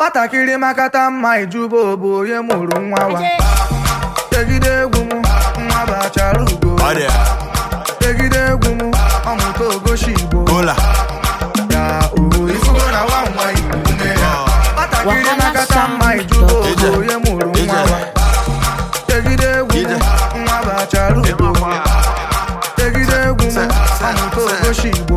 nwatakịrị makata mma ijuba bụ onye mụrụ nwa wa tegide egwu m nwa bụ achara ugo Ọ dị ya. tegide egwu m ọmụta ogoshi igbo Kola. ya oho ifugo na nwa nwa igbo nne ya nwatakịrị makata mma ijuba bụ onye mụrụ nwa wa tegide egwu m nwa bụ achara ugo tegide egwu m ọmụta ogoshi igbo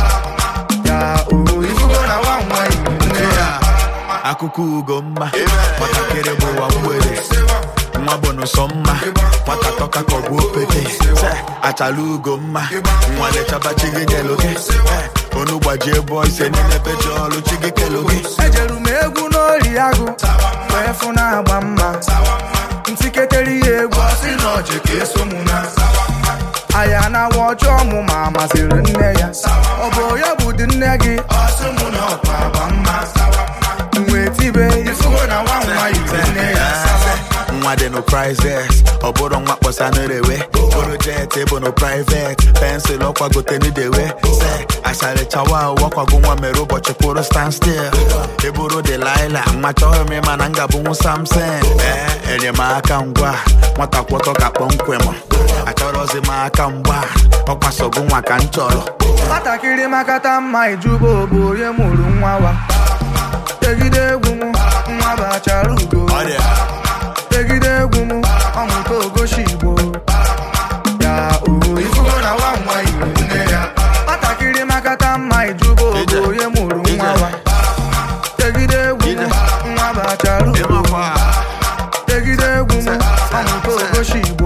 ya oho ifugo na nwa nwa igbo nne ya akụkọ ugo mma nwatakịrị bụ ụwa mgbede nwa bụ n'ụsọ mma nwata tọka ka ọ bụ opete Se, achala ugo mma nwa lechaba chi gị kelo gị Eh, onu gbajie bụọ ise niile pecha ọlụ chi gị kelo gị ejeru m egwu n'ori agụ wee fụ na-agba mma ntiketere ya egwu ọsị na ọjị ka eso mụ na aya na awa ọjọọ mụ ma masịrị nne ya ọ bụ ya bụ dị nne gị ọsị mụ na ọkwa agba mma wee tibe ifugo na nwa nwa yiri nne ya nwa dị no prizes ọ bụrụ nwa kpọsa n'erewe bụrụ jet bụ no privet pensụl ọkwagote n'idewe se asharịchawa wakwago nwa mere ụbọchị kwụrụ stand still ịbụrụ delaila nwa chọghị m ịma na m ga-abụnwu samson ee enyemaka ngwa nwata kwọtọ ka kpọmkwem achọrọzi m aka mgba ọkwasogo nwa ka m chọrọ nwatakịrị makata mma ijuba bụ onye mụrụ nwa wa tegide egwu m nwa bụ achara ugo Ọ dị ya. tegide egwu m ọmụta ogoshi igbo ya oho ifugo na nwa nwa igbo nne ya nwatakịrị makata mma ijuba bụ Ije. onye mụrụ Ije. nwa wa tegide egwu m Ije. nwa bụ achara ugo Ịmakwa. tegide egwu m ọmụta ogoshi igbo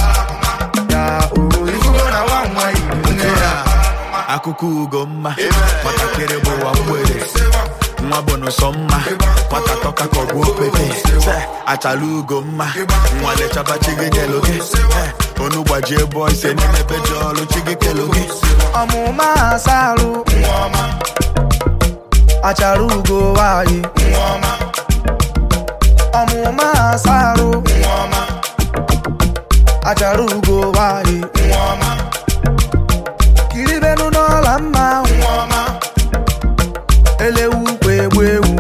ya oho ifugo na nwa nwa igbo nne ya akụkọ ugo mma nwatakịrị bụ ụwa mgbede nwa bụ n'ụsọ mma nwata tọka ka ọ bụ opete Se, achala ugo mma nwa lechaba chi gị kelo gị Eh, onu gbajie bụọ ise niile pecha ọlụ chi gị kelo gị ọmụma asarụ achara ugo nwanyị ọmụma asarụ achara ugo nwanyị kiribenu n'ọla mma elewu kwa egbu ewu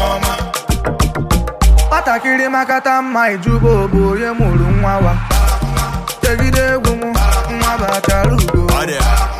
nwatakịrị makata mma ijuba bụ onye mụrụ nwa wa tegide egwu m nwa bụ achara ugo Ọ dị ya.